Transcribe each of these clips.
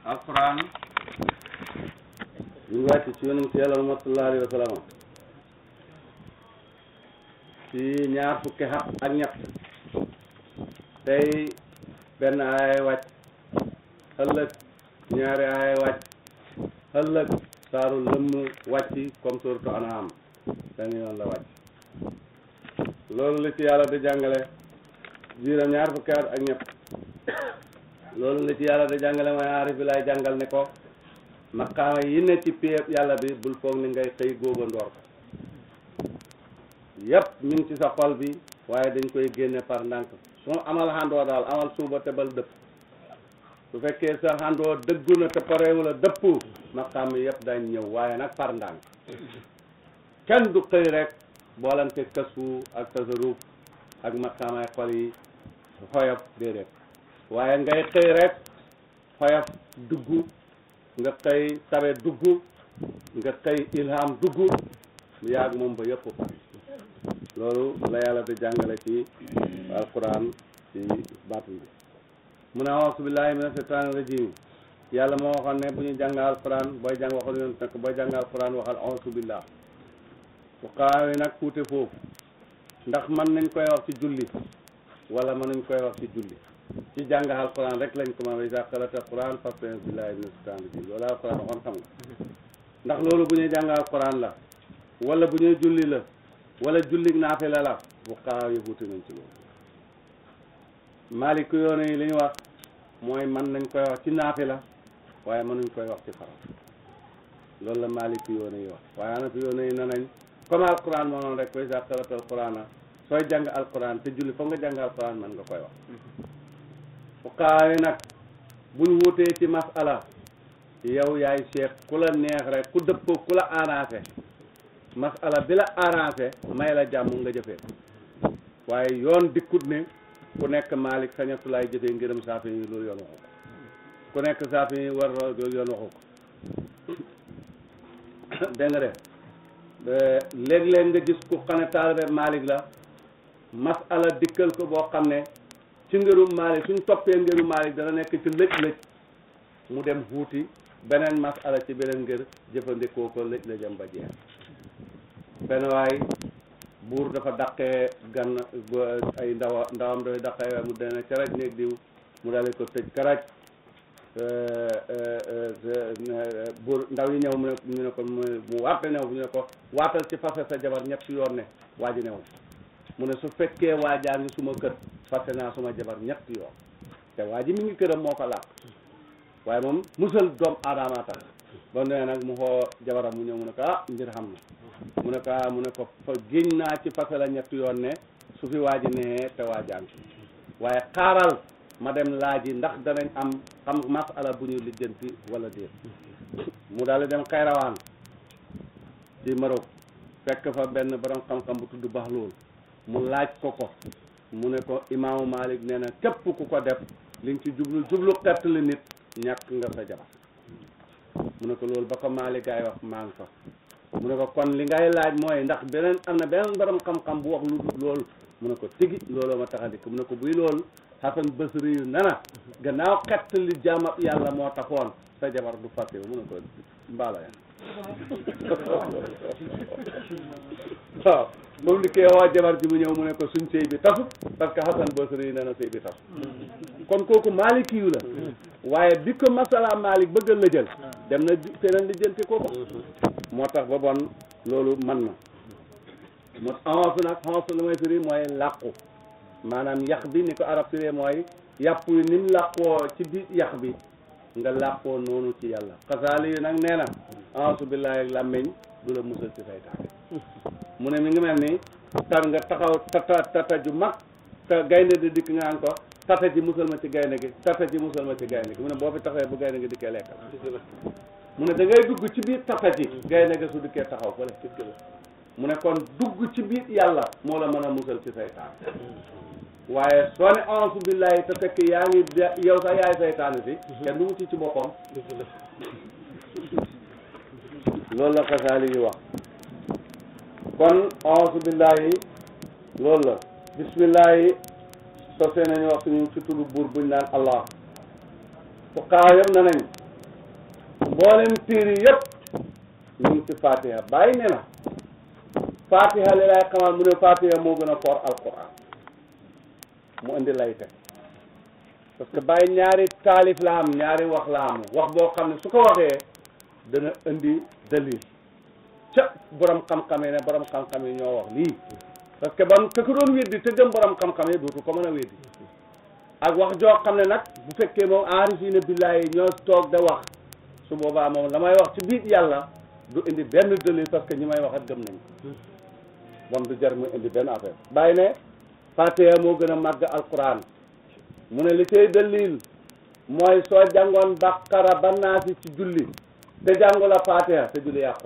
alquran ñu ngi wàcc ci yonent yàlla Muhammad sallallahu alayhi wa sallam ci ñaar fukki xaq ak ñett tey benn aaya wàcc ëllëg ñaari aaya wàcc ëllëg saaru lëmm wàcc comme suratu An'am benn yoon la wàcc loolu la ci yàlla di jàngale jiiram ñaar fukki at ak ñett loolu la ci yàlla di jàngale mooy aarif bi lay jàngal ne ko maqaama yi ne ci péeb yàlla bi bul foog ni ngay xëy góoba ndoor ko yépp ñu ngi ci sa xol bi waaye dañ koy génne par ndànk su amal xandoo daal amal suuba te bal dëpp su fekkee sa xandoo dëggu na te parewu la dëpp maqaam yi yépp dañ ñëw waaye nag par ndànk kenn du xëy rek boolante kasu ak tasaruf ak maqaamay xol yi xoyof déedéet waaye ngay xëy rek xoyof dugg nga xëy tabe dugg nga xëy ilham dugg mu yàgg moom ba yëpp pare loolu la yàlla di jàngale ci alquran ci baatu bi mu ne auzu billahi mina shaytaani rajim yàlla moo waxoon ne bu ñu jàng alquran booy jàng waxal yoon nag booy jàng alquran waxal auzu billah fuqahaa yi nag tuute foofu ndax mën nañ koy wax ci julli wala mën nañ koy wax ci julli ci jàng alquran rek lañ ko mën a iza qara'ta alquran fasta'id billahi mina shaytaani rajim loolu alquran waxoon xam nga ndax loolu bu ñuy jàng alquran la wala bu ñuy julli la wala jullig naafila la fuqahaa yi wuute nañ ci loolu maalik yoone yi li ñu wax mooy mën nañ koy wax ci naafila waaye mënuñ koy wax ci farat loolu la maalik yoone yi wax waaye ana fi yoone yi ne nañ comme alquran moo noonu rek koy sa qara'ta alquran sooy jàng alquran te julli foog nga jàng alquran mën nga koy wax fuqahaa yi nag buñ wutee ci masala yow yaay cheikh ku la neex rek ku dëppoo ku la arrangé masala bi la arrangé may la jàmm nga jëfee waaye yoon dikkut ne ku nekk Malik sañatulaay jëfee ngërëm saafi yi loolu yoon waxu ko ku nekk saafi yi war loolu yoon waxu ko dégg nga de léeg-léeg nga gis ku xam ne taalibe Malik la masala dikkal ko boo xam ne ci ngërum Malik suñ toppee ngërum Malik dana nekk ci lëj-lëj mu dem xuuti beneen masala ci beneen ngër jëfandikoo ko lëj-lëjam ba jeex benn waay buur dafa daqee gan ay ndawa ndawam dafay daqee mu dene caraj néeg diw mu daal ko tëj karaj buur ndaw yi ñëw mu ne ñu ne ko mu waate new ñu ne ko waatal ci fase sa jabar ñetti yoon ne waa ji new mu ne su fekkee waajaa ngi suma kër fase naa suma jabar ñetti yoon te waa ji mi ngi këram moo ko làq waaye moom musal doom aadama tax ba nee nag mu xoo jabaram mu ñëw mu ne ko ah mbir xam na mu ne ko ah mu ne ko fa géñ naa ci fase la ñetti yoon ne su fi waaji nee te waajaan waaye xaaral ma dem laaji ndax danañ am xam masala bu ñu lijjanti wala déet mu daal di dem xayrawaan ci Maroc fekk fa benn borom xam-xam bu tudd Baxlool mu laaj ko ko mu ne ko imaamu Malik nee na képp ku ko def li nga ci jublu jublu xettali nit ñàkk nga sa jabar mu ne ko loolu ba ko Malik gaay wax maa ngi fa mu ne ko kon li ngay laaj mooy ndax beneen am na beneen borom xam-xam bu wax lu dul loolu mu ne ko tigi looloo ma tax a dikk mu ne ko buy loolu Hasan Basri yu nana gannaaw xett li jaamab yàlla moo taxoon sa jabar du fàtte mu ne ko mbaala ya waaw moom li koy woo jabar ji mu ñëw mu ne ko suñ sëy bi tasut parce que Hasan Basri yu nana sëy bi tasut kon kooku Malik yu la waaye bi ko masala Malik bëgg a lëjal dem na feneen lijjanti ko ko moo tax ba bon loolu man na mo avance nag avance lu may firi mooy làqu maanaam yax bi ni ko arab firee mooy yàpp yi ni mu làqoo ci biir yax bi nga làqoo noonu ci yàlla xasaali yi nag nee na avance billahi ak làmmiñ du la musal ci saytaan mu ne mi ngi mel ni tar nga taxaw tata tata ju mag te gaynde di dikk nga naan ko tata ji musal ma ci gaynde gi tata ji musal ma ci gaynde gi mu ne boo fi taxawee bu gaynde gi dikkee lekkal mu ne da ngay dugg ci biir tata ji gaynde gi su dikkee taxaw fële mu ne kon dugg ci biir yàlla moo la mën a musal ci saytaan waaye soo ne auzu billahi te fekk yaa ngi yow sax yaay saytaan si kenn du wuti ci boppam loolu la xasaali yi wax kon auzu billahi loolu la bismillahi sosee nañu wax suñu ci tudd buur buñ naan allah fuqaa yëpp na nañ mboolem téere yëpp ñu ngi ci fatiha bàyyi ne na fatiha li lay xamal mu ne fatiha moo gën a foor alquran mu indi lay teg parce que bàyyi ñaari taalif la am ñaari wax la am wax boo xam ne su ko waxee dana indi dalil ca borom xam-xam yi ne borom xam-xam yi ñoo wax lii parce que bam ka ko doon weddi te gëm borom xam-xam yi dootu ko mën a weddi ak wax joo xam ne nag bu fekkee moom aarifiina billaahi ñoo toog da wax su boobaa moom la may wax ci biir yàlla du indi benn dalil parce que ñi may wax ak gëm nañ ko bon du jar mu indi benn affaire bàyyi ne fatiha moo gën a màgg alquran mu ne li cay dalil mooy soo jàngoon baqara ba naasi ci julli te jàngu la fatiha te julli yàqu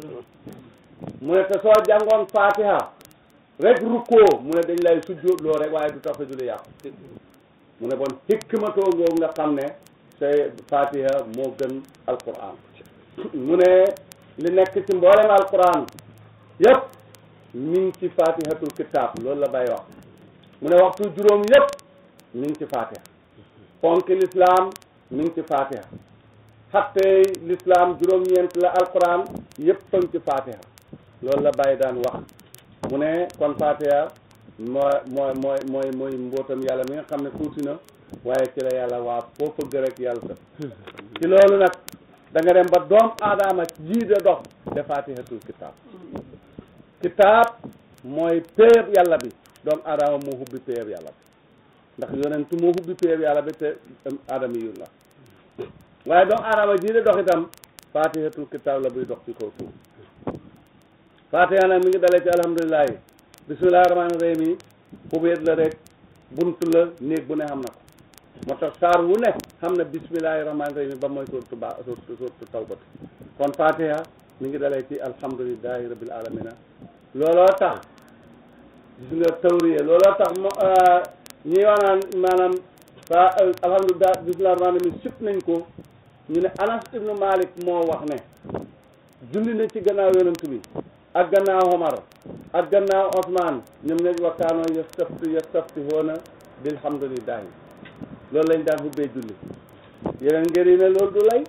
mu ne te soo jàngoon fatiha rek rukkoo mu ne dañ lay sujjóot loo rek waaye du tax sa julli yàqu mu ne bon hikmatoo ngoogu nga xam ne say fatiha moo gën alquran mu ne li nekk ci mboolem alquran yëpp mi ngi ci fatihatul kitab loolu la bay wax mu ne waxtu juróom yëpp mi ngi ci fatiha ponki l'islam mi ngi ci fatiha xattey l'islam juróom-ñeent la alquran yëpp a ngi ci fatiha loolu la bàyyi daan wax mu ne kon fatiha mooy mooy mooy mooy mooy mbootam yàlla mi nga xam ne tuuti na waaye ci la yàlla waa foo fëgg rek yàlla sa ci loolu nag da nga dem ba doom aadama jii de dox de fatihatul kitab kitab mooy péeb yàlla bi doom aadama moo hubbi péeb yàlla bi ndax yonentu moo hubbi péeb yàlla bi te aadama yu la waaye doom aadama jii de dox itam fatihatul kitab la buy dox ci kaw suuf fatiha nag mi ngi dalee ci alhamdulilahi bismillahi rahmaani rahim yi xubeet la rek buntu la néeg bu ne xam na ko moo tax saar wu ne xam na bismillahi rahmaani rahim ba mooy surtu ba surtu surtu tawbati kon fatiha mi ngi dalee ci alhamdulilahi rabbil alamina looloo tax gis nga tawriye looloo tax mo ñi wax naan maanaam fa alhamdulilah bismillahi rahmaani rahim sip nañ ko ñu ne anas ibnu malik moo wax ne julli na ci gannaaw yonent bi ak gannaaw Omar ak gannaaw Ousmane ñoom ñooy wakkaanoo yastafti yastaftihoona bilhamdulillahi loolu lañ daan hubbee julli yeneen ngër yi ne loolu du lay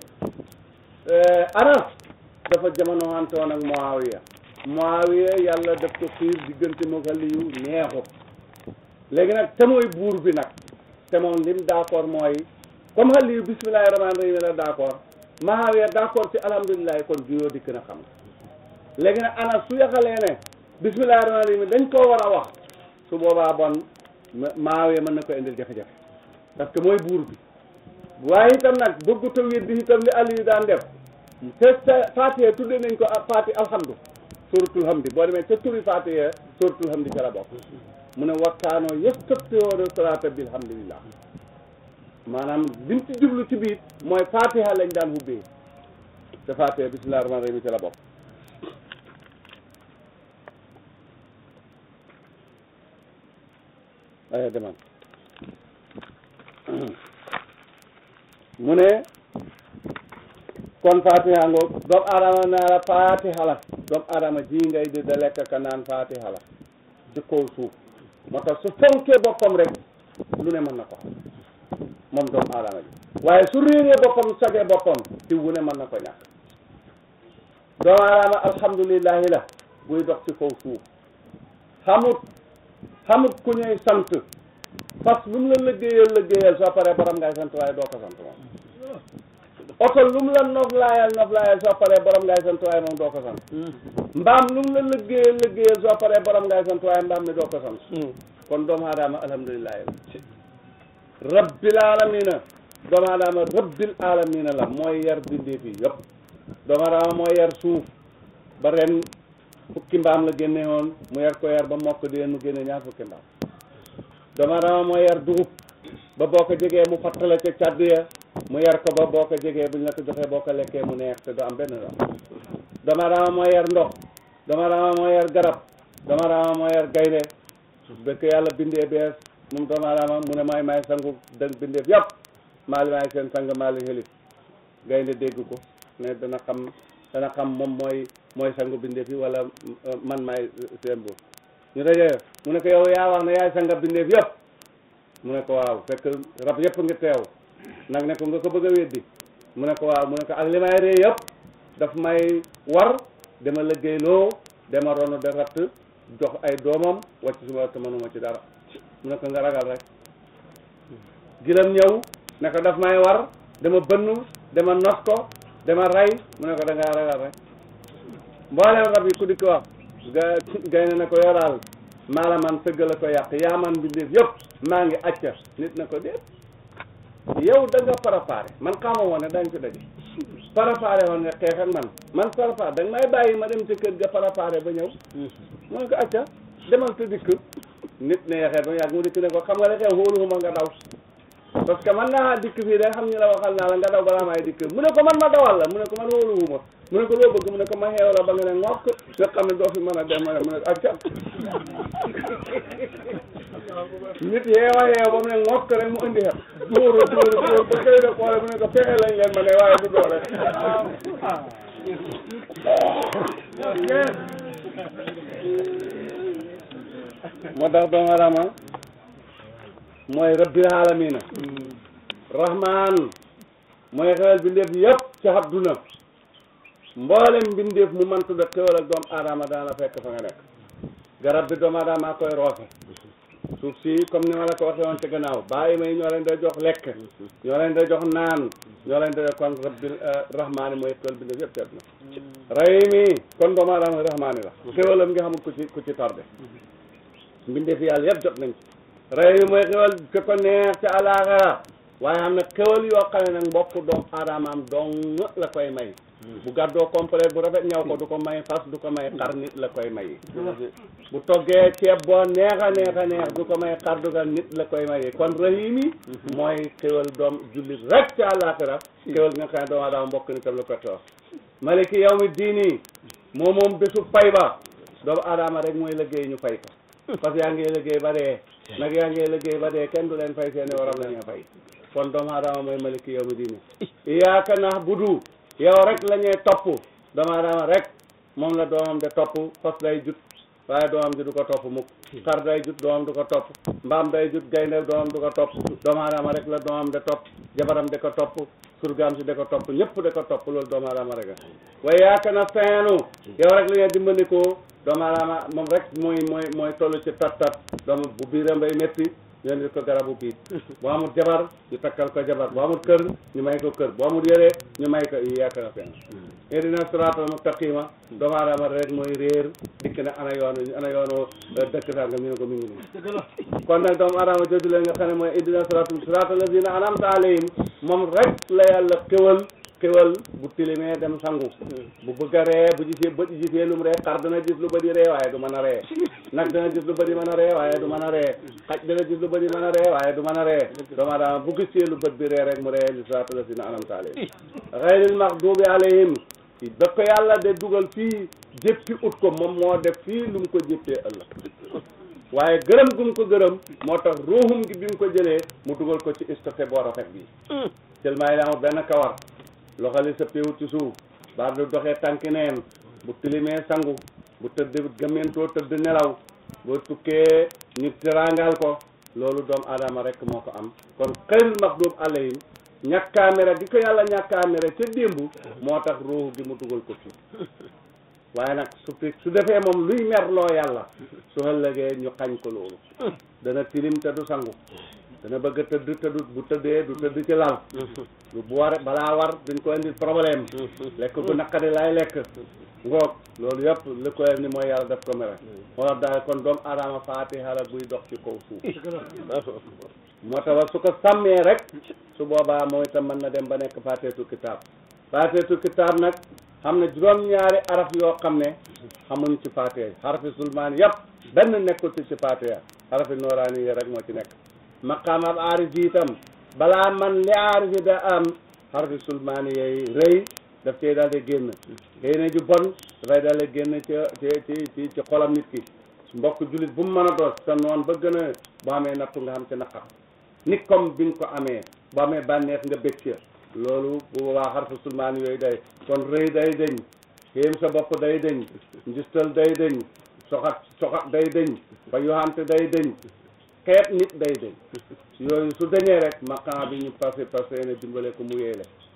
Anas dafa jamono wante woon ak Muawiya Muawiya yàlla def ko xiir diggante moo Aliyu neexut léegi nag te mooy buur bi nag te moom lim d'accord mooy comme Aliyu bismillahi rahmaani rahim la d'accord Muawiya d'accord ci alhamdulillahi kon juyoo dikk na xam léegi nag ana su yaxalee ne bismillahi rahmaani rahim dañ koo war a wax su boobaa bon Muawiya mën na ko indil jafe-jafe parce que mooy buur bi waaye itam nag bëggut a weddi itam li Aliyu daan def te te Fatiha tuddee nañ ko Fati alhamdu suratul hamdi boo demee ca turi Fatiha suratul hamdi ca la bokk mu ne wakkaanoo yastaftihoona salaata bilhamdulillah maanaam lim ci jublu ci biir mooy Fatiha lañ daan hubbee te Fatiha bismillahi rahmaani rahim ca la bokk aya demal mu ne kon fatiha ngo doomu adama naa la fatiha la doomu adama ji ngay di da lekk ka naan fatiha la ci kaw suuf moo tax su fonkee boppam rek lu ne mën na ko xam moom doomu adama ji waaye su réeree boppam sagee boppam ci wu ne mën na ko ñàkk doomu adama alhamdulillahi la buy dox ci kaw suuf xamut xamut ku ñuy sant parce que lu mu la liggéeyal liggéeyal soo paree borom ngay sant waaye doo ko sant moom oto lu mu la noflaayal noflaayal soo paree borom ngay sant waaye moom doo ko sant mbaam lu mu la liggéeyal liggéeyal soo paree borom ngay sant waaye mbaam mi doo ko sant kon doomu aadama alhamdulilahi rabbil alamina doomu aadama rabbil alamina la mooy yar bindeef yi yëpp doomu aadama mooy yar suuf ba ren fukki mbaam la génne woon mu yar ko yar ba mokk di mu génne ñaar fukki mbaam doomu aadama mooy yar dugub ba boo ko jegee mu fattala ca caddu ya mu yar ko ba boo ko jegee buñ la ko joxee boo ko lekkee mu neex te du am benn doom doomu aadama mooy yar ndox doomu aadama mooy yar garab doomu aadama mooy yar gaynde bëkk yàlla bindee bees moom doomu aadama mu ne may may sangu dëng bindeef yëpp maa li maay seen sang maa li xelif gaynde dégg ko ne dana xam dana xam moom mooy mooy sangu bindeef yi wala man maay seen buur ñu dajee mu ne ko yow yaa wax ne yaay sanga bindeef yëpp mu ne ko waaw fekk rab yëpp nga teew nag ne ko nga ko bëgg a weddi mu ne ko waaw mu ne ko ak li may ree yëpp daf may war dama liggéeyloo dama ronu de ratt jox ay doomam wàcc suma te mënuma ci dara mu ne ko nga ragal rek gilam ñëw ne ko daf may war dama bënn dama nos ko dama rey mu ne ko da ngaa ragal rek mboolem rab yi ku di ko wax ga gay na ko yoraal maa la man sëgg la ko yàq yaa man mbindeef yëpp maa ngi acca nit na ko déet yow da nga préparé man xamoo woon ne dañ ko daje préparé woon nga xeex ak man man préparé da nga may bàyyi ma dem ci kër ga préparé ba ñëw mu ne ko acca demal te dikk nit ne yaxeet ba yàgg mu dikk ne ko xam nga ne xew xóoluwuma nga daw parce que man naa dikk fii da xam ñu la waxal naa la nga daw balaa may dikk mu ne ko man ma dawal la mu ne ko man xóoluwuma mu ne ko loo bëgg mu ne ko ma xeew la ba nga ne ngokk nga xam ne doo fi mën a dem ma ne mu ne acca nit yeewa yeew ba mu ne ngokk rek mu indi xam dóoru dóoru dóor ba koy de xoole mu ne ko fexe lañ leen ma ne waaye du doole moo tax doomu aadama mooy rabbil alamina rahman mooy xewal bindeef yëpp ci àdduna mboolem bindeef mu man tudda xewal ak doomu aadama daana fekk fa nga nekk garab bi doomu aadama koy roose suuf si comme ni ma la ko waxee woon ci gannaaw bàyyi may ñoo leen da jox lekk ñoo leen da jox naan ñoo leen da kon rabbil rahmaani mooy xewal bindeef yëpp ci àdduna rahimi kon doomu aadama rahmaani la xewalam nga xamul ku ci ku ci tardé mbindeef yàlla yëpp jot nañ ci rey yi mooy xewal ke ko neex ca àllaaxira waaye xam ne xewal yoo xam ne nag mbokk doomu aadamaam dong la koy may bu gàddoo complet bu rafet ñaw ko du ko may fas du ko may xar nit la koy may bu toggee ceeb boo neex a neex a neex du ko may xar dugal nit la koy maye kon rahim yi mooy xewal doom jullit rek ca àllaaxira xewal nga xam ne doomu aadama mbokk nitam la ko toor maliki yawmi diini moom moom bésu fay ba doomu aadama rek mooy liggéey ñu fay ko parce que yaa ngi liggéey ba dee nag yaa ngi liggéey ba dee kenn du leen fay seeni waram la ñu fay kon doomu aadama mooy maliki yow mi diine iyaaka na'budu yow rek la ñuy topp doomu aadama rek moom la doomam de topp fas day jut waaye doomam ji du ko topp mukk xar day jut doomam du ko topp mbaam day jut gaynde doomam du ko topp doomu aadama rek la doomam de topp jabaram de ko topp surgaam si de ko topp ñëpp de ko topp loolu doomu aadama rek a waaye yaaka na feenu yow rek la ñuy dimbandikoo doomu aadama moom rek mooy mooy mooy toll ci tat tat doomu bu biiram bay métti ñu indi ko garabu biit bu amul jabar ñu takkal ko jabar bu amul kër ñu may ko kër bu amul yére ñu may ko i yaaka na feenu ihdina siraatal mustaqima doomu aadama rek mooy réer dikk na ana yoonu ana yoonu dëkk saa nga ñu ne ko mi ngi nii kon nag doomu aadama jooju leen nga xam ne mooy ihdina siraatal siraatal lazina an'amta alayhim moom rek la yàlla xéwal xéwal bu tilimee dem sangu bu bëgg a ree bu gisee bët gisee lu mu ree xar dana gis lu bëri ree waaye du mën a ree nag dana gis lu bëri mën a ree waaye du mën a ree xaj dana gis lu bëri mën a ree waaye du mën a ree doomu aadama bu gisee lu bët bi ree rek mu ree li siraatal lazina an'amta alayhim ghayril maghdubi alayhim da ko yàlla de dugal fii jéppi ut ko moom moo def fii lu mu ko jéppee ëllëg waaye gërëm gu mu ko gërëm moo tax ruuxum gi bi mu ko jëlee mu dugal ko ci stocké boo rafet bi tellement yi amul benn kawar loxo li sa péewut ci suuf baar du doxee tànki neen bu tilimee sangu bu tëdd gëmmentoo tëdd nelaw boo tukkee ñu teraangal ko loolu doomu aadama rek moo ko am kon xayrul maxduub alayhim ñàkkaamere di ko yàlla ñàkkaamere ca démb moo tax ruux gi mu dugal ko fii waaye nag su fi su defee moom luy merloo yàlla su ëllëgee ñu xañ ko loolu dana tilim te du sangu dana bëgg a tëdd te du bu tëddee du tëdd ci lal lu bu war balaa war duñ ko indi problème lekk bu naqari laay lekk ngoog loolu yëpp li ko ni mooy yàlla def ko mere moo tax daal kon doomu aadama faatiha la buy dox ci kaw suuf moo tax su ko sàmmee rek su boobaa mooy itam mën na dem ba nekk faateetu kitaab faateetu kitaab nag xam ne juróom-ñaari araf yoo xam ne xamuñ ci faatiha xarafi sulmaan yëpp benn nekkul ci ci faatiha xarafi nooraani yi rek moo ci nekk maqaam ab aarif yi itam balaa man li aarif yi da am xarafi sulmaani yooyu rëy daf cee daal di génn xëy na ju bon dafay daal di génn ci ci ci ci xolam nit ki mbokk jullit bu mu mën a doos sa noon ba gën a boo amee nattu nga xam ci naqar nit comme bi nga ko amee boo amee bànneex nga bëgg ci loolu bu boobaa xarfu sulmaan yooyu day kon rëy day dëñ xéem sa bopp day dëñ njistal day dëñ soxat soxat day dëñ ba yoxante day dëñ xeet nit day dëñ yooyu su dañee rek maqan bi ñu passé passé ne dimbale ko mu yeele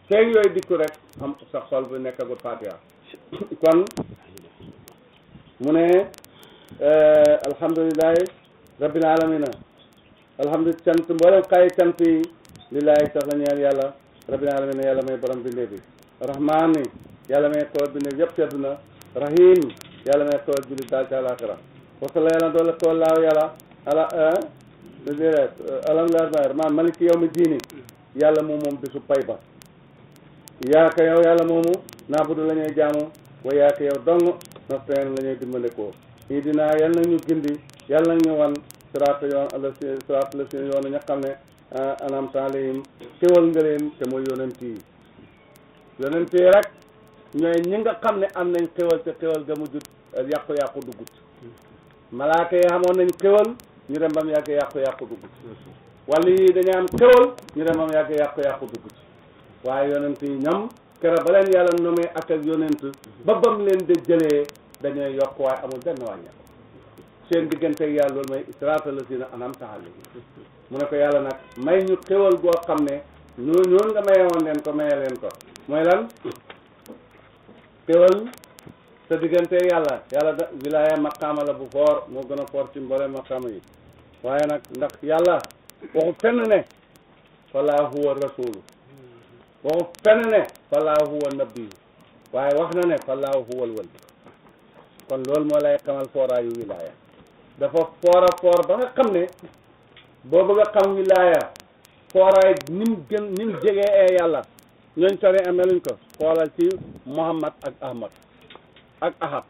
feeg yooyu dikku rek am sa xol bu nekkagul fatiha kon mu ne alhamdulilahi rabbil alamina alhamdulilah cant mboolem xayi cant yi lillahi sax la ñeel yàlla rabbil alamina yàlla may borom bindee bi rahmaan ni yàlla may xewal bindee yëpp tedd na rahim yàlla may xewal bindee daal ci àlaxira wasala yàlla doole xewal laaw yàlla ala déedéet alhamdulilah man maliki yow mi diini yàlla moom moom bisu pay ba yaaka yow yàlla moomu naabudu la ñuy jaamu wa yaaka yow dong nasteen la ñuy dimbandikoo ñii dinaa yal na ñu gindi yal na ñu wan siraata yoon ala si siraata la si yoonu ña xam ne anamta alayhim xéwal nga leen te mooy yonent yi yonent yi rek ñooy ñi nga xam ne am nañ xéwal te xéwal ga mujjut yàqu-yàqu duggut malaaka yi xamoon nañ xéwal ñu dem bam yàgg yàqu-yàqu duggut wala yi dañu am xéwal ñu dem bam yàgg yàqu-yàqu duggut waaye yonent yi ñoom keroog ba leen yàlla nomee ak ak yonent ba bam leen de jëlee dañuy yokk waaye amul benn wàññeeku seen diggante ak yàlla loolu mooy siraatal laziina an'amta alayhim mu ne ko yàlla nag may ñu xéwal goo xam ne ñoo ñoon nga maye woon leen ko maye leen ko mooy lan xéwal sa diggante ak yàlla yàlla da wilaaya maqaama la bu foor moo gën a foor ci mboolem maqaama yi waaye nag ndax yàlla waxu fenn ne falaa huwa rasulu waxu fenn ne falaa huwa nabiyu waaye wax na ne falaa huwa wali kon loolu moo lay xamal fooraayu wilaaya dafa foora foor ba nga xam ne boo bëgg a xam wilaaya fooraay nim gën nim jegee ee yàlla ñooñ sori ameluñ ko xoolal ci Muhammad ak Ahmad ak Ahad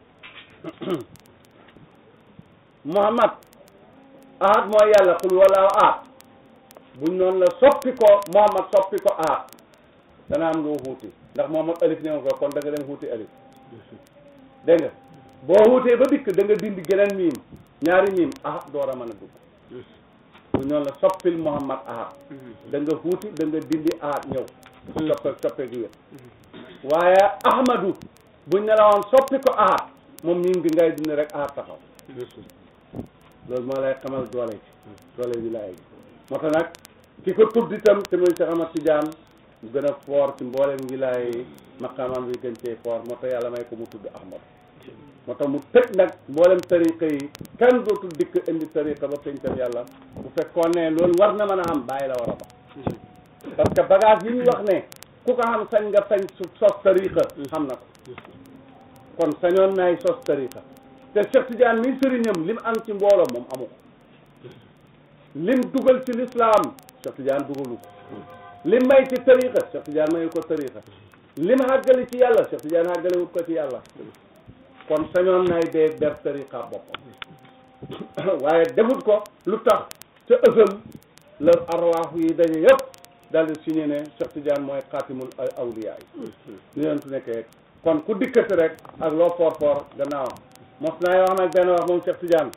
Muhammad Ahad mooy yàlla xul walaaw ahad buñ noonu la soppi ko Muhammad soppi ko ahad dana am loo xuuti ndax Muhammad alif ne ko kon da nga dem xuuti alif dégg nga boo xuutee ba dikk da nga dindi geneen miim ñaari miim ahad door a mën a dugg bu ñoon la soppil Muhammad ahad da nga xuuti da nga dindi ahad ñëw soppe soppe gi wér waaye ahmadu buñ ne la woon soppi ko ahad moom miim gi ngay dindi rek ahad taxaw loolu moo lay xamal doole ci doole wilaaya gi moo tax nag ki ko tudd itam te muy Cheikh Ahmad Tidiane mu gën a foor ci mboolem wilaaya yi maqaamam bi gën cee foor moo tax yàlla may ko mu tudd ahmad moo tax mu tëj nag mboolem tariqa yi kenn dootul dikk indi tariqa ba pencam yàlla bu fekkoon ne loolu war na mën a am bàyyi la war a ba parce que bagage yi ñu wax ne ku ko xam sañ nga sañ sos tariqa xam na ko kon sañoon naay sos tariqa te Cheikh Tidiane mi sëriñam lim am ci mbooloo moom amu ko lim dugal ci l'islam Cheikh Tidiane dugalu ko lim may ci tariqa Cheikh Tidiane mayu ko tariqa lim àggali ci yàlla Cheikh Tidiane àggali wut ko ci yàlla kon sañoon nay dee ber tariqa boppam waaye defut ko lu tax ca ësal la arwaax yi daje yëpp daal di signé ne Cheikh Tidiane mooy xaatimul awliya yi ñu leen tu nekkee kon ku dikkati rek ak loo foor foor gannaawam mos naay wax nag benn wax moom Cheikh Tidiane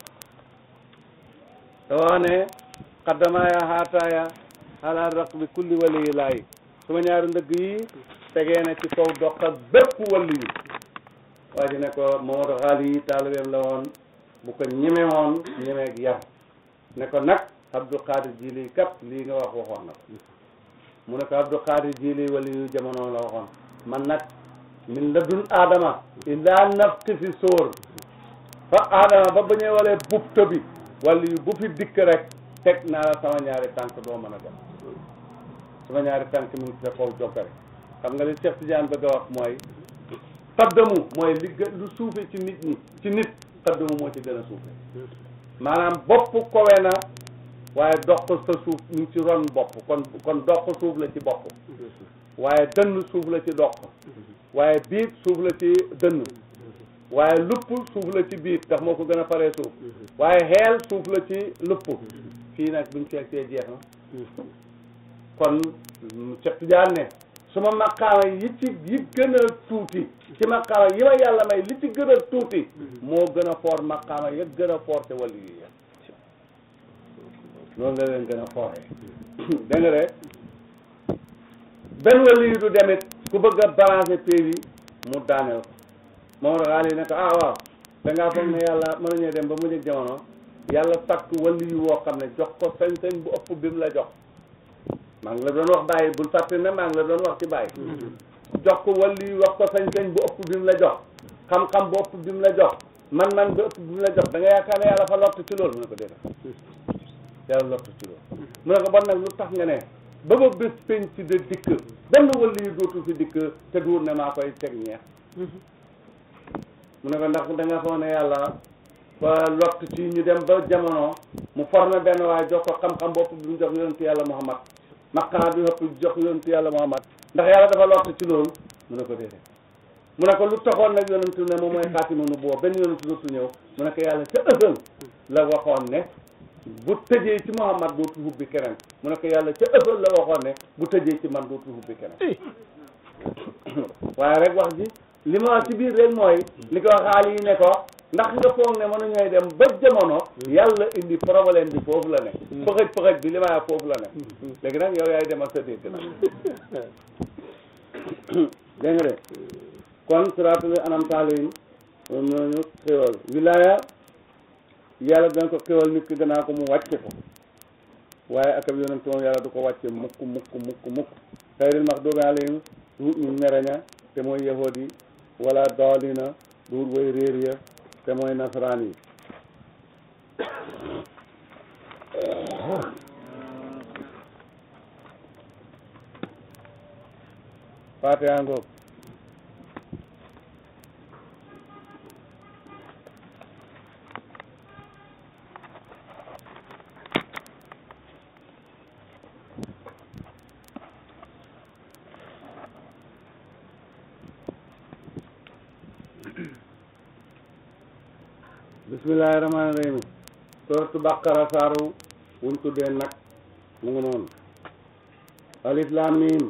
te wax ne xaddamaaya haataaya ala raqbi kulli waliyi laay suma ñaari ndëgg yi tegee na ci kaw doq ak bépp wali yi waa ji ne ko Mamadou Xaali yi taalibeem la woon bu ko ñeme woon ñemeeg yar ne ko nag Abdou Qadir Jili kat lii nga wax waxoon na ko mu ne ko Abdou Qadir Jili wali yu jamono la waxoon man nag min ladun aadama ila nafti fi sóor fa aadama ba bañee walee bub tëbi wala yu bu fi dikk rek teg naa la sama ñaari tànk doo mën a dem sama ñaari tànk mu ngi sa kaw jokkare xam nga li Cheikh Tidiane bëgg a wax mooy xaddamu mooy li gën lu suufe ci nit ñi ci nit xaddamu moo ci gën a suufe maanaam bopp kowe na waaye doq sa suuf ñu ngi ci ron bopp kon kon doq suuf la ci bopp waaye dënn suuf la ci doq waaye biit suuf la ci dënn waaye lupp suuf la ci biit ndax moo ko gën a paree suuf waaye xeel suuf la ci lupp fii nag buñ fekkee jeex na kon Cheikh Tidiane ne suma maqaama yi ci yi gën a tuuti ci maqaama yi ma yàlla may li ci gën a tuuti moo gën a foor maqaama ya gën a foor te wàllu yi ya loolu la leen gën a fooree dégg nga de benn wàllu yi du demit ku bëgg a balancer pays yi mu daaneel ko moom xaal yi ne ko ah waaw dangaa foog ne yàlla mën nañoo dem ba mu jëg jamono yàlla sàkk wàllu yi woo xam ne jox ko sañ-sañ bu ëpp bi mu la jox maa ngi la doon wax bàyyi bul fàtte ne maa ngi la doon wax ci bàyyi jox ko wàllu yi wax ko sañ-sañ bu ëpp bi mu la jox xam-xam bu ëpp bi mu la jox man-man bu ëpp bi mu la jox da nga yaakaar ne yàlla fa lott ci loolu mu ne ko déedéet yàlla lott ci loolu mu ne ko bon nag lu tax nga ne ba ba bés penc ci de dikk benn wàllu yi dootu fi dikk te duur ne maa koy teg ñeex mu ne ko ndax da nga foog ne yàlla fa lott ci ñu dem ba jamono mu formé benn waaye jox ko xam-xam bopp bi mu jox yonentu yàlla Muhammad maqaam bi ëpp jox yonentu yàlla Muhammad ndax yàlla dafa lott ci loolu mu ne ko déedéet mu ne ko lu taxoon nag yonentu ne moom mooy xaatimu nu boo benn yonentu dootu ñëw mu ne ko yàlla ca ësal la waxoon ne bu tëjee ci Muhammad dootu hubbi keneen mu ne ko yàlla ca ësal la waxoon ne bu tëjee ci man dootu hubbi keneen waaye rek wax ji li ma wax ci biir rek mooy li ko xaal yi ne ko ndax nga foog ne mënu ñooy dem ba jamono yàlla indi problème bi foofu la ne pëxëj pëxëj bi li ma wax foofu la ne léegi nag yow yaay demal sa dégg nag dégg nga de kon siraatul anam taalim ñooñu xéwal wilaaya yàlla dana ko xéwal nit ki danaa ko mu wàcce ko waaye akab yonent moom yàlla du ko wàcce mukk mukk mukk mukk xayril maxduubi alayhim duut ñu mereña te mooy yahood yi wala daalina duut way réer ya te mooy nasaraan yi Fatiha ngoog bismillahi rahmaani rahim sooratu baqara saaru wuñ tuddee nag mu ngi noonu alif laam miim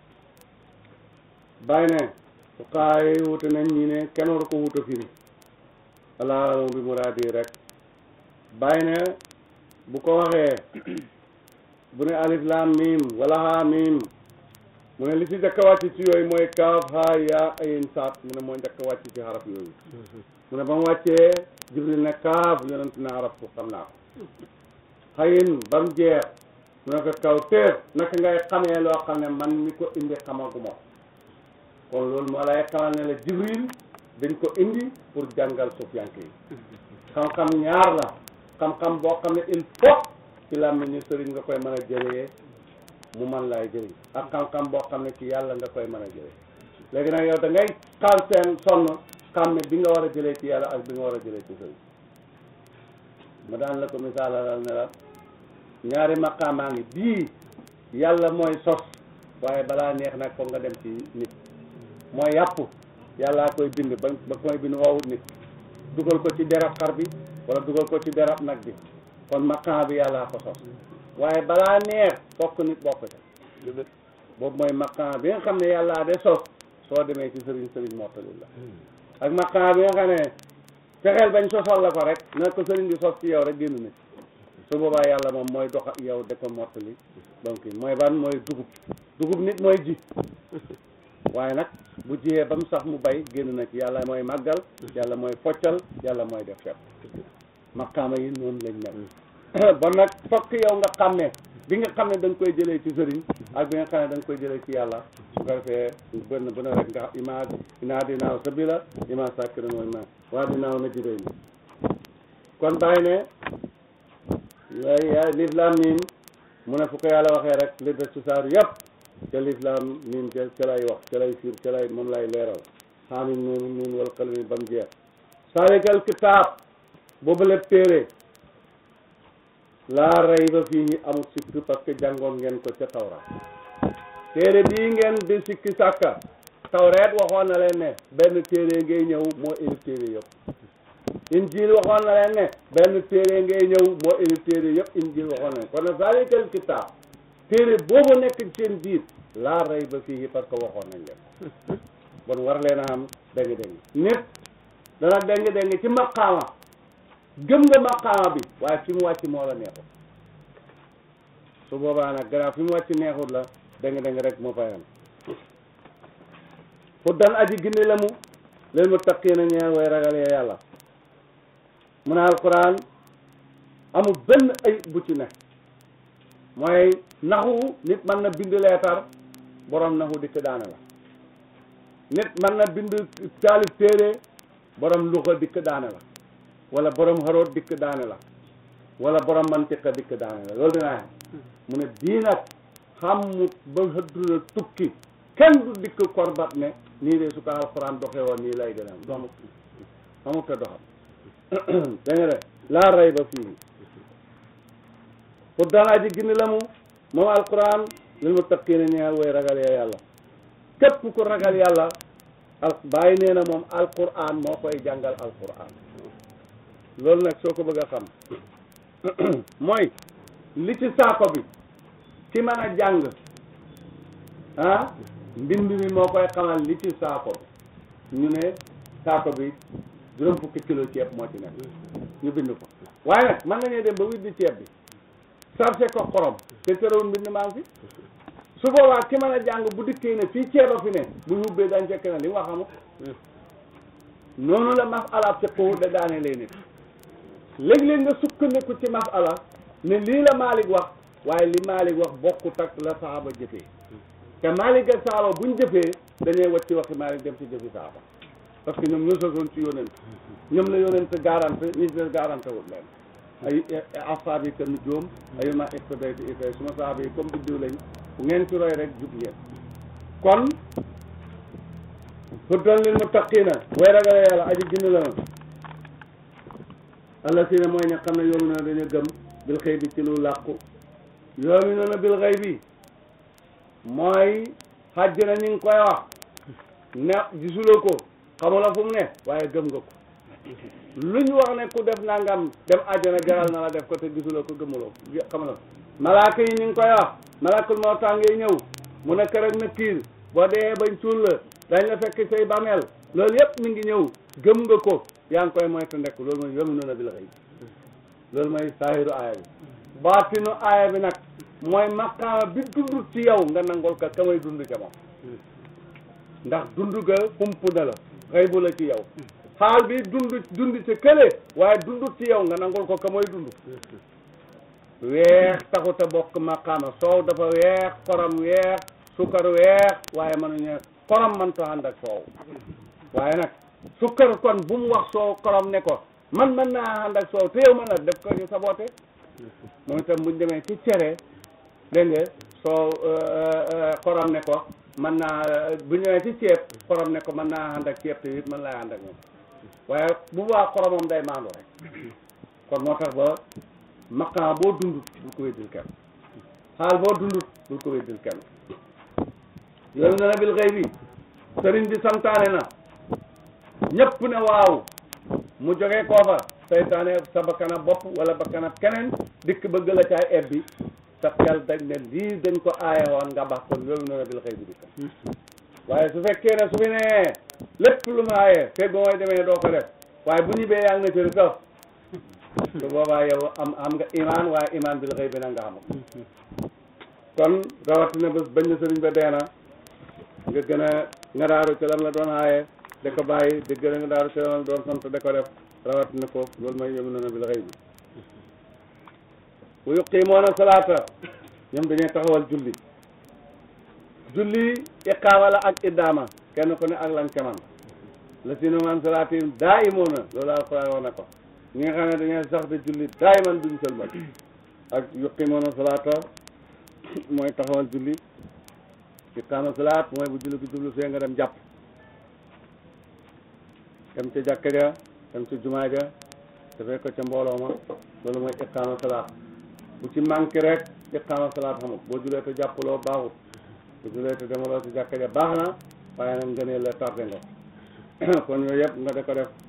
bàyyi ne su xaay wute nañ ñi ne kenn war ko wuta firi alaa bi muraadi rek bàyyi ne bu ko waxee bu ne alif laam miim wala haa miim mu ne li ci njëkk a wàcc ci yooyu mooy kaaf haa yaa ayin saat mu ne moo njëkk a wàcc ci xaraf yooyu mu ne ba mu wàccee jibril ne kaaf yonent na arab ko xam naa ko xayin ba mu jeex mu ne ko kaw teef naka ngay xamee loo xam ne man mi ko indi xamaguma kon loolu moo lay xamal ne la jibril dañ ko indi pour jàngal sufiyanke yi xam-xam ñaar la xam-xam boo xam ne il faut ci làmmiñu sëriñ nga koy mën a jëlee mu man laay jëriñ ak xam-xam boo xam ne ci yàlla nga koy mën a jëlee léegi nag yow da ngay xaal seen sonn xam ne bi nga war a jëlee ci yàlla ak bi nga war a jëlee ci sëriñ ma daan la ko misaalalal ne la ñaari maqaamaa ngi bii yàlla mooy sos waaye balaa neex nag foog nga dem ci nit mooy yàpp yàllaa koy bind ba ba koy bind woowut nit dugal ko ci derab xar bi wala dugal ko ci derab nag bi kon maqaam bi yàllaa ko sos waaye balaa neex fokk nit bokk ca boobu mooy maqaam bi nga xam ne yàllaa de sos soo demee ci sëriñ sëriñ mottali la ak maqaam bi nga xam ne fexeel bañ sosal la ko rek na ko sëriñ bi sos ci yow rek génn nit su boobaa yàlla moom mooy dox ak yow de ko mottali donc mooy ban mooy dugub dugub nit mooy ji waaye nag bu jiyee ba mu sax mu bay génn na ci yàlla mooy màggal yàlla mooy foccal yàlla mooy def fepp maqaama yi noonu lañ mel bon nag fokk yow nga xam ne bi nga xam ne da nga koy jëlee ci sëriñ ak bi nga xam ne da nga koy jëlee ci yàlla su ko defee benn bu ne rek nga ima inaa dinaaw sabila ima sàkkira mooy ma waa dinaaw na jibéy ni kon bàyyi ne yaay lislaam miim mu ne fu ko yàlla waxee rek li des ci saar yëpp ca lislaam miim ca ca lay wax ca lay fiir ca lay moom lay leeral xaamim noonu nuun wal qalami ba mu jeex salikal kitaab boobu lépp téere laa rayba fii amul sikk parce que jàngoon ngeen ko ca tawraat téere bii ngeen di sikki sàkka tawreet waxoon na leen ne benn téere ngay ñëw moo indi téere yëpp injil waxoon na leen ne benn téere ngay ñëw moo indi téere yëpp injil waxoon na leen kon nag zalikal kitaab téere boobu nekk seen biir laa rayba fii parce que waxoon nañ leen bon war leen a am dégg dégg nit dana dégg dégg ci maqaama gëm nga maqaama bi waaye fi mu wàcc moo la neexut su boobaa nag gannaaw fi mu wàcc neexut la dégg dégg rek moo fay am fu dan aji gindi la mu leen mu taqina ñeel way ragal ya yàlla mu ne alquran amul benn ay bu ci ne mooy naxu nit mën na bind leetar borom naxu dikk daane la nit mën na bind taalif téere borom luxa dikk daane la wala borom xaroot dikk daane la wala borom mantiqa dikk daane la loolu dinaa mu ne bii nag xamut ba xëdduna tukki kenn du dikk korbat ne nii de su ko alxuraan doxee woon nii lay gën a doxamut xamut te doxam da nga de laa rey ba fii pour danaa ji gindi la mu moom alquran lil muttaqiina ñeel way ragal ya yàlla képp ku ragal yàlla al bàyyi nee na moom alquran moo koy jàngal alquran loolu nag soo ko bëgg a xam mooy li ci saako bi ki mën a jàng ah mbind mi moo koy xamal li ci saako bi ñu ne saako bi juróom fukki kilo ceeb moo ci nekk ñu bind ko waaye nag mën nañu dem ba widdi ceeb bi sarse ko xorom te terewul mbind maa ngi fi su boobaa ki mën a jàng bu dikkee ne fii ceeba fi ne bu ñu ubbee dañ fekk na li mu wax xamut noonu la masala fiqhu da daane lay nit léeg-léeg nga sukkandiku ci masala ne lii la Malick wax waaye li Malick wax bokkut ak la saaba jëfee te Malick ak saaba buñ jëfee dañuy wacci waxi Malick dem ci jëfi saaba parce que ñoom ñoo sosoon ci yonent ñoom la yonent garante ñi des garante wut leen ay asaab yi kenn joom ay ma iqtadaytu itay suma saaba yi comme biddiw lañ bu ngeen ci roy rek jub ngeen kon hudan lil muttaqina way ragale yàlla aji gindi la allah si ne mooy ña xam ne yoomi noonu dañu gëm bil xëy bi ci lu làqu yoomi noonu bil xëy bi mooy xajj na ñu ngi koy wax ne gisuloo ko xamula fu mu ne waaye gëm nga ko lu ñu wax ne ku def nangam dem àjjana jaral na la def ko te gisuloo ko gëmuloo ko xamula ko malaaka yi ñu ngi koy wax malakul mawtaa ngay ñëw mu ne kër ak na kiir boo dee bañ suul la dañ la fekk say bàmmeel loolu yëpp mi ngi ñëw gëm nga ko yaa ngi koy moytu ndekk loolu mooy yomi noonu bi la xëy loolu mooy saahiru aaya bi baatinu aaya bi nag mooy maqaama bi dund ci yow nga nangol ka ka may dund ca moom ndax dund ga xump na la xëy bu la ci yow xaal bi dund dund ci kële waaye dund ci yow nga nangol ko ka may dund weex taxut a bokk maqaama soow dafa weex xorom weex sukkar weex waaye mënuñu xorom mënta ànd ak soow waaye nag sukkar kon bu mu wax soow xorom ne ko man mën naa ànd ak soow te yow mën na def ko ñu saboote moom itam buñ demee ci cere dégg nga soow xorom ne ko mën naa bu ñëwee ci ceeb xorom ne ko mën naa ànd ak ceeb te it mën laa ànd ak moom waaye bu baax xoromam day maandu rek kon moo tax ba maqaam boo dundut bul ko weddil kenn xaal boo dundut bul ko weddil kenn yoonu na bil xëy bi sëriñ bi santaane na ñëpp ne waaw mu jógee koo fa saytaane sa bakkanab bopp wala bakkanab keneen dikk bëgg la caay ebbi sa xel dañ ne lii dañ ko aaye woon nga bax kon yoonu na bil xëy bi dikk waaye su fekkee ne su fi nee lépp lu mu aaye fekk ba mooy demee doo ko def waaye bu ñu bee yaa ngi na cëri saf su boobaa yow am am nga imaan waaye imaan bil xëy bi na nga xamul kon rawatina bés bañ na sëriñ ba deena nga gën a nga daaru ci lam la doon aaye da ko bàyyi di gën a nga daaru ci lam la doon sant da ko def rawatina foofu loolu mooy yom nona bil xëy bi bu yuqiimoona salaata ñoom dañuy taxawal julli julli iqaama la ak iddaama kenn ku ne ak lan ca man la si man salaatin daa imoona loolu alquran wax na ko ñi nga xam ne dañuy sax de julli daay man duñ sëlmal ak yuqiimoona salaata mooy taxawal julli iqaama salaat mooy bu julli gi jublu see nga dem jàpp dem ca jàkka ja dem ca jumaa ja dafay ko ca mbooloo ma loolu mooy iqaama salaat bu ci manqué rek iqaama salaat xamut boo julee te jàppaloo baaxut bu julee te demaloo ci jàkka ja baax na waaye nag nga ne la tardé nga kon yooyu yëpp nga da ko def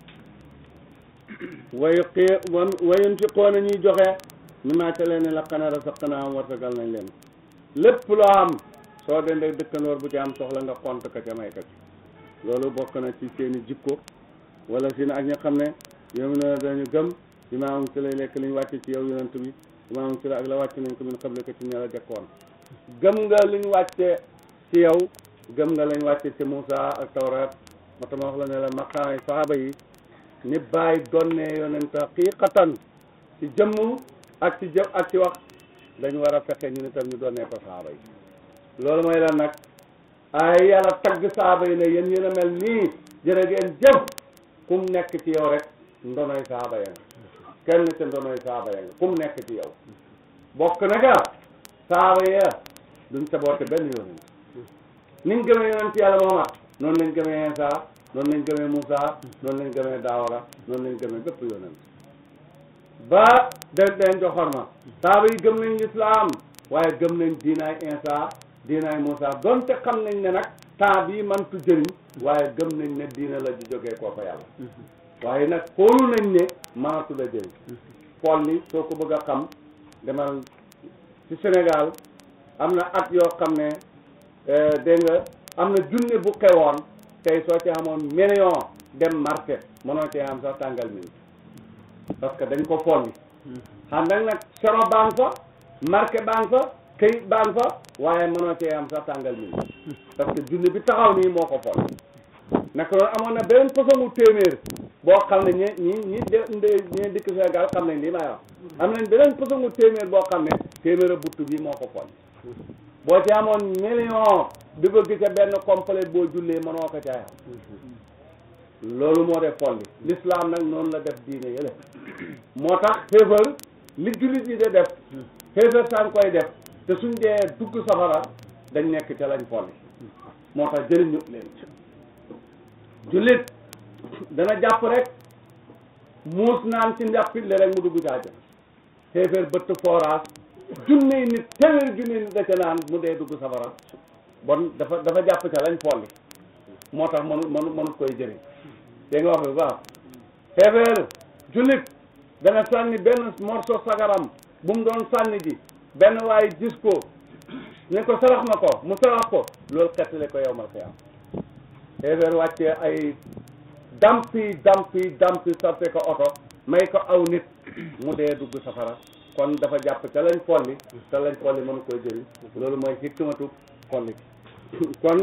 wayu xii wayun fi xoona ñuy joxe ñu maata leen ne la xanaa rasaqnaa am wartagal nañ leen lépp loo am soo dendee dëkkandoor bu ci am soxla nga xont ka ca may ka ci loolu bokk na ci seeni jikko wala si na ak ña xam ne yow na dañu gëm bi maa am ci lay lekk li ñu wàcce ci yow yonent bi bi maa am ci la ak la wàcc nañ ko min xable ko ci ña la jëkkoon gëm nga li ñu wàcce ci yow gëm nga lañ wàcce ci Moussa ak Tawrat moo tax ma wax la ne la maqaay saxaaba yi ni bàyyi donne yonent xaqiqatan ci jëmm ak ci jëf ak ci wax dañu war a fexe ñu itam ñu doonee ko saaba yi loolu mooy lan nag ay yàlla tagg saaba yi ne yéen yéen a mel nii jërë ngeen jëf ku mu nekk ci yow rek ndonoy saaba ya nga kenn ca ndonoy saaba ya nga ku mu nekk ci yow bokk na ga saaba ya duñ saboote benn yoon niñ gëmee yonent yàlla Muhammad noonu lañ gëmee Insa noonu lañ gëmee Moussa noonu lañ gëmee Daawara noonu lañ gëmee bépp yonent ba den den joxor ma saaba yi gëm nañ lislaam waaye gëm nañ diinaay Insa diinaay Moussa donte xam nañ ne nag temps bii mantu jëriñ waaye gëm nañ ne diina la di jógee koo fa yàlla waaye nag xoolu nañ ne mënatu la jëriñ xool ni soo ko bëgg a xam demal ci Sénégal am na at yoo xam ne dégg nga am na junne bu xewoon tey soo ci amoon million dem marché mënoo cee am sax tàngal mi parce que dañ ko folli xam nag nag sero baan fa marché baan fa këyit baan fa waaye mënoo cee am sax tàngal mi parce que junne bi taxaw nii moo ko folli naka noonu amoon na beneen façon téeméer boo xam ne ñi ñi ñi de ñi dikk Sénégal xam nañ lii may wax am nañ beneen façon téeméer boo xam ne téeméer a buttu bi moo ko folli boo ci amoon million di bëgg ca benn complet boo jullee mënoo ko caaya loolu moo def folli l'islam nag noonu la def diine yële moo tax xéefal li jullit yi de def xéefal saan koy def te suñ dee dugg safara dañ nekk ca lañ folli moo tax jëriñu leen jullit dana jàpp rek muus naan ci njàppit le rek mu dugg caaja xéefal bëtt forage junne yi nit téeméer junne yi nit da ca naan mu dee dugg safara bon dafa dafa jàpp ca lañ folli moo tax mënu mënu mënut koy jëriñ dégg nga wax bi baax xeefeer jullit dana sànni benn morceau sagaram bu mu doon sànni ji benn waaye gis ko ne ko sarax ma ko mu sarax ko loolu xettale ko yow mal xiyaam xeefeer wàccee ay dampi dampi dampi sarte ko oto may ko aw nit mu dee dugg safara kon dafa jàpp ca lañ folli ca lañ folli mënu koy jëriñ loolu mooy hikmatu folli kon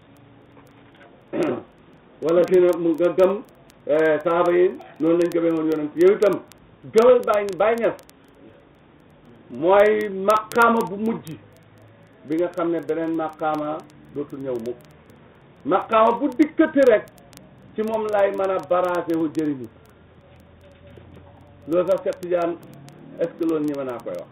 wala dina mu nga gëm saaba yi noonu lañ gëmee woon yonent yow itam gëmal bàyyi bàyyi ñas mooy maqaama bu mujj bi nga xam ne beneen maqaama dootul ñëw mukk maqaama bu dikkati rek ci moom lay mën a baragé wu jëriñu loolu sax Cheikh Tidiane est-ce que loolu ñi mën naa koy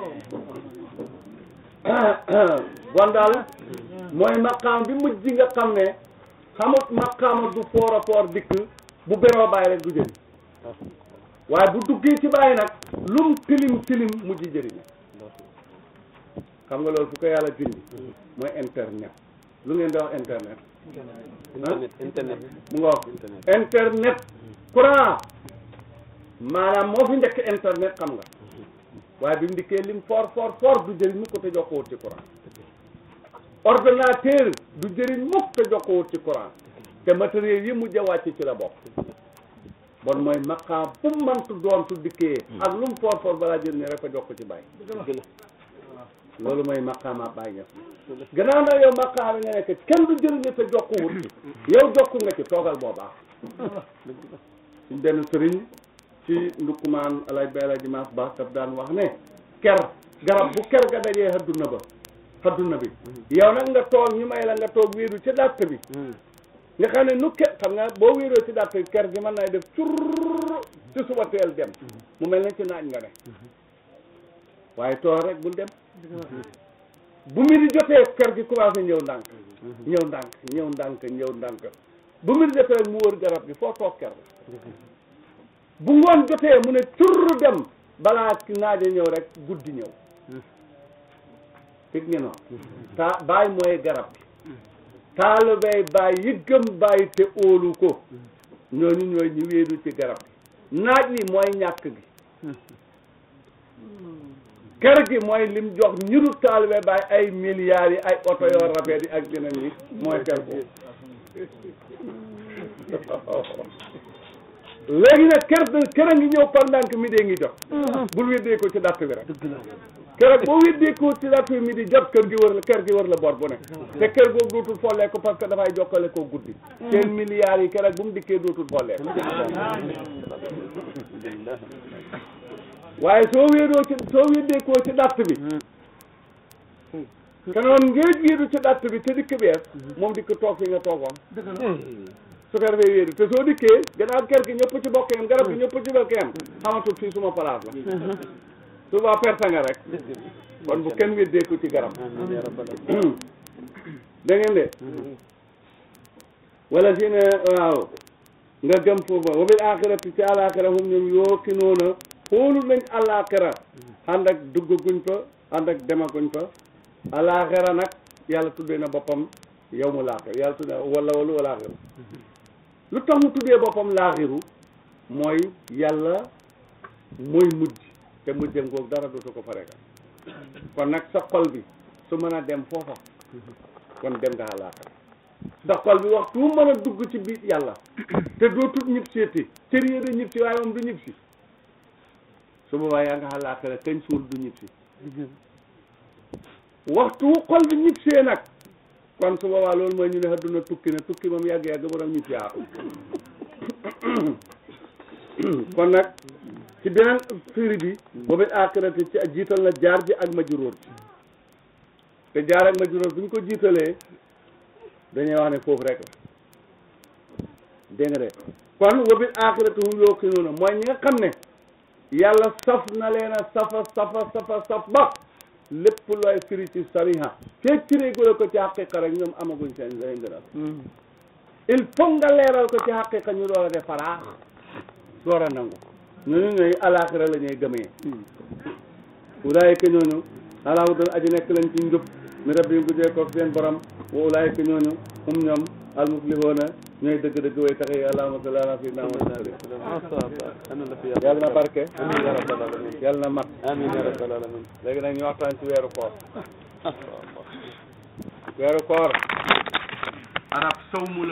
wax bon daal mooy maqaama bi mujj nga xam ne xamut maqaama du foor a foor dikk bu beroo bàyyi rek du jëriñ waaye bu duggee ci bàyyi nag lum tilim tilim mujj jëriñ xam nga loolu fu ko yàlla dindi mooy internet lu ngeen di wax internet internet internet mu nga wax internet courant maanaam moo fi njëkk internet xam nga waaye bi mu dikkee lim fort fort fort du jëriñ mukk te jokkoowut ci courant ordinateur du jëriñ mukk te jokkoowut ci courant te matériel yi mujj a wàcc ci la bokk bon mooy maqaam bu mu mantu doon su dikkee ak lu mu fort fort balaa jëriñ rek a jokk ci bàyyi loolu mooy maqaama bàyyi ñes gannaaw nag yow maqaama nga nekk kenn du jëriñu te jokkuwut yow jokku nga ci toogal boo baax suñ benn sëriñ ci ndukkumaan alay bi alay dimanche baax daf daan wax ne ker garab bu ker ga dajee hadduna ba hadduna bi yow nag nga toog ñu may la nga toog wéeru ci dàtt bi nga xam ne nu ker xam nga boo wéeroo ci dàtt bi ker gi mën nay def curr ci suba teel dem mu mel ne ci naaj nga ne waaye toog rek bul dem bu mi di jotee ker gi commencé ñëw ndànk ñëw ndànk ñëw ndànk ñëw ndànk bu mi di jotee rek mu wër garab gi foo toog ker bu ngoon jotee mu ne curr dem balaa naaja ñëw rek guddi ñëw fig ngi noonu taa baay mooy garab gi taalibey baay yi gëm baay te óolu ko ñooñu ñooy ñu wéedu ci garab gi naaj wi mooy ñàkk gi kër gi mooy lim jox ñiru taalibe baay ay milliards yi ay oto yoo rafet yi ak yeneen yi mooy kër gi léegi nag kër kër a ngi ñëw par ndànk mi dee ngi jot bul weddee ko ci dàtt bi rek kër boo weddee ko ci dàtt bi mi di jot kër gi wër la kër gi wër la bor bu ne te kër googu dootul follee ko parce que dafay jokkale ko guddi seen milliards yi kër bu mu dikkee dootul follee ko waaye soo wéedoo ci soo wéddeekoo ci datt bi te noonu ngay wéedu ci datt bi te dikk bees moom dikk toog fi nga toogoon su ko defee wéedu te soo dikkee gannaaw kër gi ñëpp ci bokk yam garab gi ñëpp ci bokk yam xamatul fii suma place la suba perte nga rek kon bu kenn wéddeeku ci garab amiin yaa rabbal aalamiin da ngeen de wala si ne waaw nga gëm foofa wa bil axirati ci alaxira hum ñoom yoo ki noona xoolu nañ alaxira ànd ak duggaguñ fa ànd ak demaguñ fa alaxira nag yàlla tuddee na boppam yow mu laaxir yàlla tuddee wala walu alaaxiru lu tax mu tuddee boppam laaxiru mooy yàlla mooy mujj te mujjam googu dara dootu ko fareka kon nag sa xol bi su mën a dem foofa kon dem nga àllaaxira sa xol bi waxtu mu mën a dugg ci biir yàlla te dootut ñib seeti cër yi da ñib si waaye moom du ñib si su boobaa yaa nga àllaaxira kañ suul du ñib si waxtu wu xol bi ñib see nag kon su boobaa loolu mooy ñu ne adduna tukki na tukki moom yàgg-yàgg borom ñib si aa kon nag ci beneen firi bi boobu aaxirati ci jiital na jaar ji ak majruur ji te jaar ak majruur bu ñu ko jiitalee dañuy wax ne foofu rek la dégg nga de kon wabil aaxirati hum yuuqinuuna mooy ñi nga xam ne yàlla saf na leen a safa safa safa saf ba lépp looy firi ci sariha fekk firee gula ko ci xaqiqa rek ñoom amaguñ seen seen gënal il faut nga leeral ko ci xaqiqa ñu door a def faraax door a nangu ñooñu ñooy alaaxira la ñuy gëmee ulaayika ñooñu alaa hudan aji nekk lañ ci njub mi rabbi bu jee ko seen borom wa ulaayika ñooñu hum ñoom almuflihoona ñooy dëgg-dëgg way taxe yi allahumma salli ala sayyidina Muhammad yàlla na barke amiin yaa rabbal aalamiin yàlla na mat amiin yaa rabbal aalamiin léegi nag ñu waxtaan ci weeru koor weeru koor arab sawmu la